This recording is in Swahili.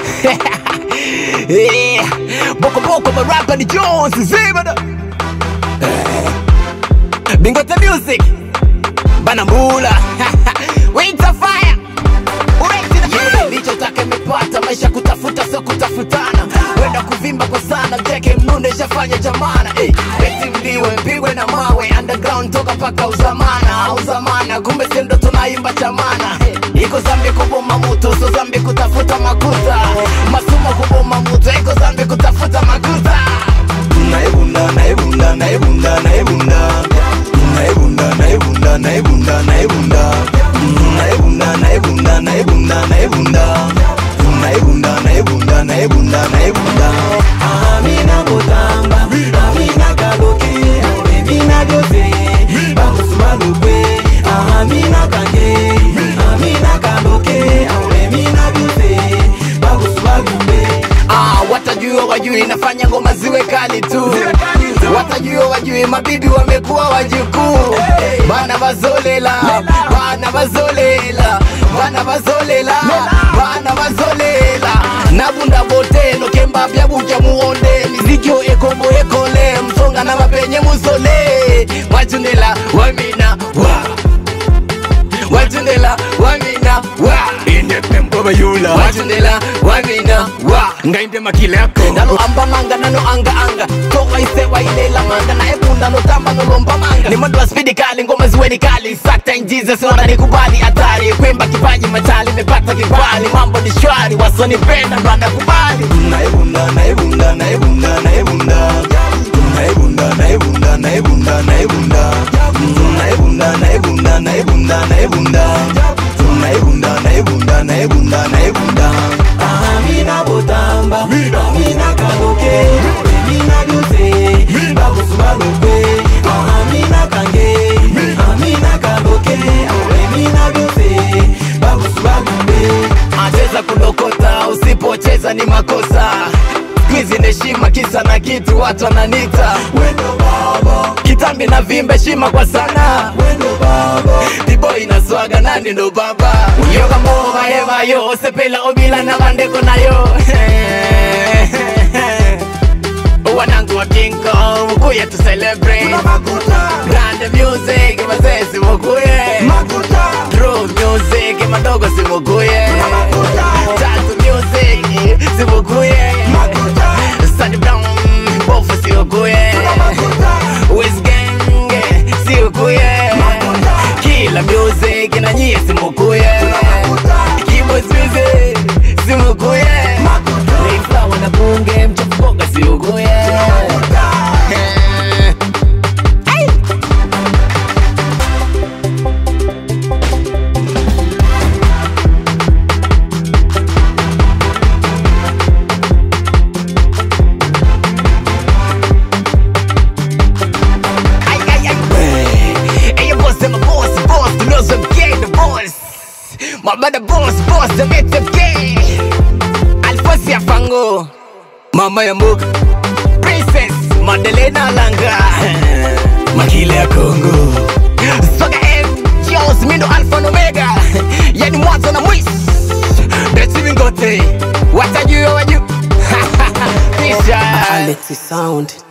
yeah. Boko boko marapa ni Jones zibada Bingote music Banambula Wait a fire Yeah, nilichotaka imepata maisha kutafuta sio kutafutana wenda kuvimba kwa sana mteke mnune shafanya jamana hey, eti mliwe mpigwe na mawe underground toka paka uzamana uzamana kumbe sindo tunaimba chamana hey, iko zambi kuboma mutu so zambi kutafuta makuta masumo kuboma mutu iko zambi kutafuta makuta naibunda naibunda naibunda naibunda naibunda naibunda naibunda naibunda naibunda naibunda naibunda naibunda naibunda naibunda naibunda naibunda amina botamba amina kaloke amina jose bakusubalukwe amina kange amina kaloke amina jose bakusubalukwe Ah, watajua wajui nafanya ngoma ziwe kali tu watajua wajui mabibi wamekuwa wajukuu bana bazolela bana bazolela bana bazolela bana bazolela nabunda boteno kemba bya buja muonde mizikyo ekombo ekole msonga na mapenye musole wajunela wamina wa wajunela wamina wa inde pembo bayula wajunela wamina wa ngainde makile yako nalo amba manga nano anga anga toka ise wailela manga na ebunda no tamba no lomba manga ni mwendo wa spidi kali ngoma ziwe ni kali sakta in Jesus naona nikubali hatari kwemba kipaji machali nimepata kibali mambo ni shwari wasonipenda ndo anakubali naibunda naibunda naibunda naibunda naibunda naibunda naibunda naibunda naibunda naibunda naibunda naibunda naibunda naibunda naibunda naibunda amina botamba amina kaloke amina jose bakusubalukwe amina kange amina kaloke amina jose bakusubalukwe acheza kudokota usipocheza ni makosa kwizi neshima kisa na kitu watu wananita wendo baba kitambi na vimbe shima kwa sana wendo baba Bibo inaswaga nani ndo baba Yoga moba eva yo Sepela obila na bandeko na yo Wanangu wa King Kong Mukuye to celebrate Grande music Mazee simukuye True music Madogo simukuye Tatu music Simukuye Sunny Brown Bofu simukuye Wiz Gang Simukuye Kila music na nyie simukuye Keyboards music simukuye Mayflower na bunge mchafukoga siukuye Ay! Ay, ay, ay. Ey, yo, boss, I'm a boss, boss, the laws of gay, the boss. My brother boss, boss, the mate of gay. Alfosi ya fango, mama ya mbuka. Princess, Madelena Langa. Makile ya Kongo. Soga M, Jones, Mindo Alpha na Omega. Yani mwanzo na mwisho. Beti bingote, watajua waju. Kisha. Alexi Sound.